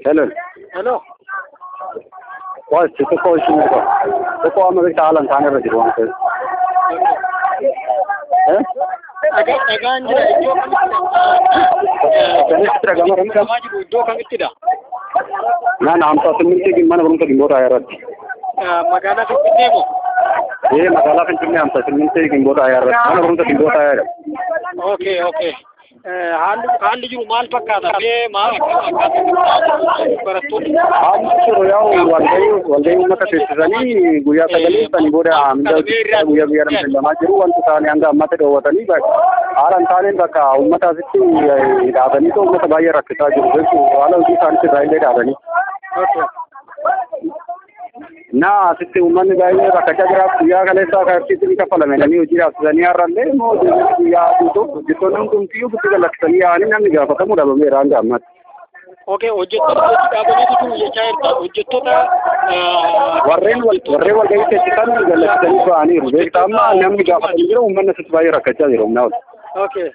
Hello. Hello. Waasi xiqqoo isheen irra. Xiqqoo amma beektaa haala hin taane irra jiru waan ta'eef. Eh? Dhagaa dhagaan jira iddoo kamittidha? Kamitti dhagama ramta? Dhagaa jiru iddoo kamittidha? Naannoo hamsa simmintii mana barumsa gimbootaa irratti. Magaalaa Finfinnee moo? Eh magaalaa Finfinnee hamsa simmintii gimbootaa irratti. Mana barumsa gimbootaa irratti. Okay, okay. Haalli haalli jiru maal fakkaata? Mee maal fakkaata? Barattoonni Haalli jiru yaa'u walgahii walgahii uummata teessisanii guyyaa sagalee sanii booda mindaa guyyaa guyyaadhaan beellamaa jiru wanti isaanii hanga ammatti dhoowwatanii haala hin taaneen bakka uummata asitti dhaabanii uummata baay'ee rakkisaa jiru jechuudha haala hojii isaaniitti irraa illee dhaabanii. Na asitti uummanni baay'ee rakkachaa jira guyyaa kaleessaa kaartiitti ni kaffalame namni hojii dhaabsisanii har'allee immoo guyyaa guutuu hojjettoonni hundumtiyyuu butti gallaksanii yaa'anii namni gaafatamuu dhabameera hanga ammatti. Okay, hojjettoota hojii dhaabaniitu jiru jechaa jirta. Hojjettoota warreen wal warreen walgahii teessisan gallaksanii ba'aniiru beektaa amma namni gaafatanii jira uummanni asitti baay'ee rakkachaa jira humna ol. Okay.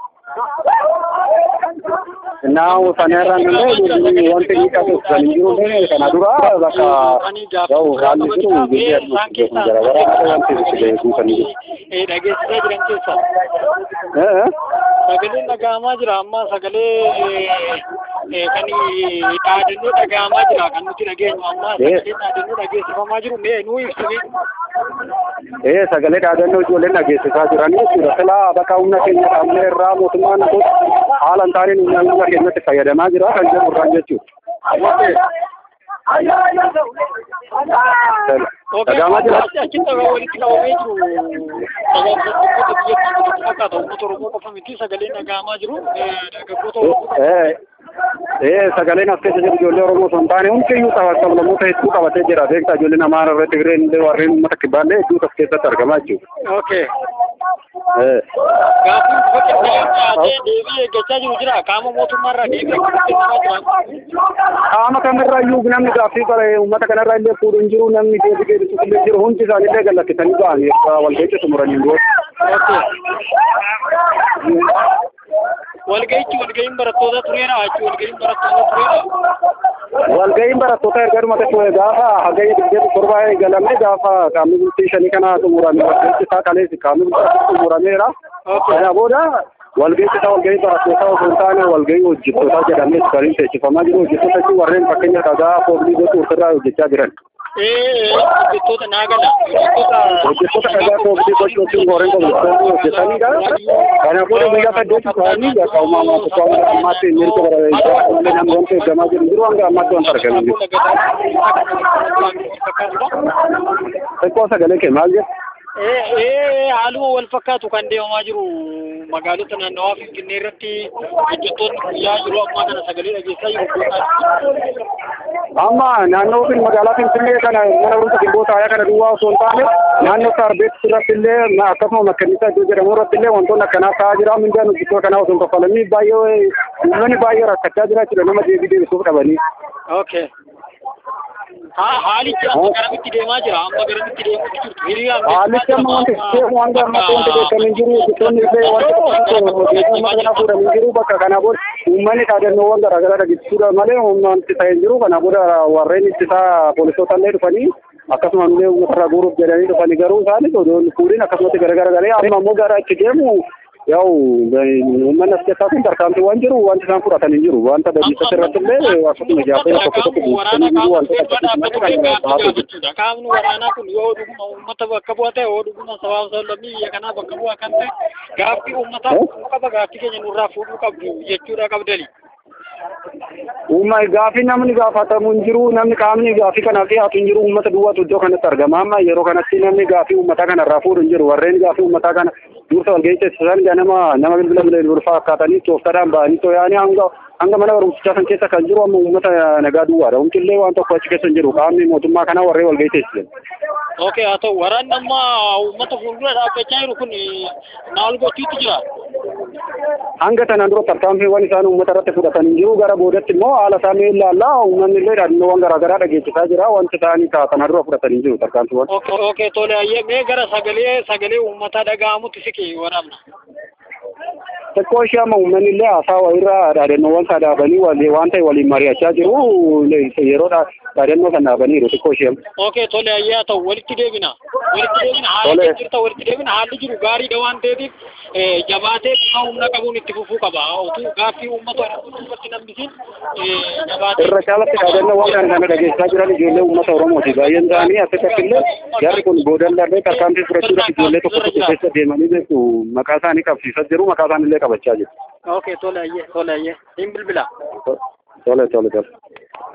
Naa sanarraan illee wanti miidhaa teessisanii jirullee kana dura bakka yaa'u haalli jiru biyya adduun garaagaraa wanti itti beekumsanii jiru. Dhageessisaa jiran keessa. Sagaleen dhaga'amaa jira amma sagalee kan dhaadannoo dhaga'amaa jira kan nuti dhageenyu amma sagaleen dhaadannoo dhageessifamaa jiru mee nuu ibsime. Ee sagalee dhaadannoo ijoolleen dhageessisaa jiranii jechuudha. Silaa bakka humna keenya qabnee irraa mootummaan kun haala hin taaneen humna humna keenyatti fayyadamaa jira kan jedhu irraan jechuudha. Dhaga'amaa jira. Achitti walitti qabamee jiru sagaleessitoota biyyattii fakkaata uummata Oromoo qofa miti sagaleen dhaga'amaa jiru dargaggoota Oromoo. Ee sagaleen as keessa jiru ijoollee Oromoo osoo hin taane hundiyyuu sablammoota hedduu qabatee jira. Beektaa ijoolleen Amaaraa irratti Tigireen illee warreen uummata kibbaallee hedduutu as keessatti argamaa jechuudha. Okay. Ee. Gaaffiin bifa qindaa'een dhiyaatee deebii eeggachaa jiru jira. Qaama mootummaarraa deebii akkamitti kennamaa jira? Qaama kamirraayyuu namni gaaffii qaba uummata kanarraa illee fuudhu hin jiru namni deebii deebisuuf illee jiru hundi isaanii illee gallakkisanii ba'anii walga'icha xumuranii booda. Walga'ichi walga'iin barattoota tureera achi walga'iin barattoota tureera. Walga'iin barattoota erga dhuma tokko gaafa hagayya digdami torbaa eegalame gaafa qaamni bultii shanii kana xumurame walga'ichi isaa kaleessi qaamni bultii xumurameera. Kana booda walga'ichi isaa walga'ii barattootaa osoo hin taane walga'ii hojjettootaa jedhamee kan teessifamaa jiru hojjettoota jechuun warreen fakkeenya dhagaa foolii gochuu ofirraa hojjechaa jiran. Ee hojjettoota naagala hojjettoota hojjettoota dhagaa foolii gochuu jechuun warreen hojjettoonni hojjetanidha. Kana booda guyyaa saddeeti ta'anii bakka uumamaa tokko ammaatti mirga barataa illee namni wanta eeggamaa jiru jiru hanga ammaatti wanta argamu jiru. Xiqqoo sagalee kee maal jedhu? Ee haaluma wal fakkaatu kan deemamaa jiru magaalota naannawaa Finfinnee irratti hojjettoonni guyyaa yeroo ammaa kana sagalee dhageessaa jiru. Amma naannoo fin magaalaa Finfinnee kana mana barumsa gimbootaa ayaa kana duwwaa osoo hin taane naannoo Saarbeet irratti illee akkasuma makkanniisaa iddoo jedhamu irratti illee wantoonni akkanaa ta'aa jira mindaan hojjettoota kanaa osoo hin kaffalanii baay'ee uummanni baay'ee rakkachaa jira jechuudha nama deebii deebisuuf dhabanii. Okay. Haalichi amma garamitti deemaa jira amma garamitti deemuutti jirtu hiriiraan Haalichi amma wanti deemu hanga ammatti wanti beekamee jiru hojjettoonni illee wanta hojjettoota kana fuudhanii jiru bakka kana booda uummanni dhaadannoowwan garaagaraa dhageessisuudha malee humna wanti ta'ee jiru kana booda warreen ittisaa poolisoota illee dhufanii akkasuma illee uummata guuruuf jedhanii dhufanii garuu isaanis odoon fuudhin akkasumatti garagara galee amma immoo gara itti deemu yaa'u uummanni as keessaa kun tarkaanfiiwwan jiru wanti isaan fudhatan hin jiru wanta badiisatti irratti illee akkasuma ijaarsa tokko tokko buusanii jiru wanta akkasuma qaamni waraanaa kun yoo dhuguma uummata bakka bu'a ta'e yoo dhuguma sabaaf sablammii biyya kanaa bakka bu'a kan ta'e gaaffii uummataa fuudhuu qaba gaaffii keenya nurraa fuudhuu qabdu jechuudha qabdani. Uumma gaaffii namni gaafatamu hin jiru namni qaamni gaaffii kanaaf dhiyaatu hin jiru uummata duwwaatu iddoo kanatti argama amma yeroo kanatti namni gaaffii uummataa kanarraa fuudhu hin jiru warreen gaaffii uummataa kana dursa walgahii teessisan nama nama bilbila bilbilfaa akkaatanii tooftaadhaan ba'anii too'anii hanga hanga mana barumsichaa san keessa kan jiru amma uummata nagaa duwwaadha. Humtillee waan tokko achi keessa hin jiru qaamni mootummaa kanaa warreen walgahii teessisan. Okay haa ta'u waraanni amma uummata fuuldura dhaabbachaa jiru kun maal gochuutti jira? Hanga tanaan dura tarkaanfiiwwan isaan uummata irratti fudhatan hin jiru gara boodatti immoo haala isaanii ilaallaa uummanni illee dhaadnoowwan garaagaraa dhageessisaa jira wanti isaanii tanaan dura fudhatan hin jiru tarkaanfiiwwan. Okay tole ayyee mee gara sagalee sagalee uummataa dhaga'amutti siqi waraabna. xiqqoo ishee amma uummanni illee haasaa wayirraa dhaadannoowwan isaa dhaabanii wali- waan ta'e waliin mari'achaa jiru yeroo dha- dhaadannoo kan dhaabaniiru xiqqoo ishee. Okay, tole ayyee haa ta'u walitti deebina. Walitti deebina haala Tole. jirta walitti deebina haalli jiru gaariidha waan ta'eef eh, jabaatee dhimma humna qabuun itti fufuu qaba. Otuu gaaffii uummata irratti nambisin jabaatee. irra caalatti dhaadannoowwan kan kana dhageessaa jiran ijoollee uummata Oromooti. Baay'een isaanii asirratti illee jarri kun boodallarree tarkaanfii fudhachuudhaaf ijoollee tokko tokko keessa deemanii beeku maqaa isaanii qabsiisaa jiru maqaa isaanii illee qabachaa jiru. Okay, tole ayyee tole ayyee hin bilbila. Tole tole tole.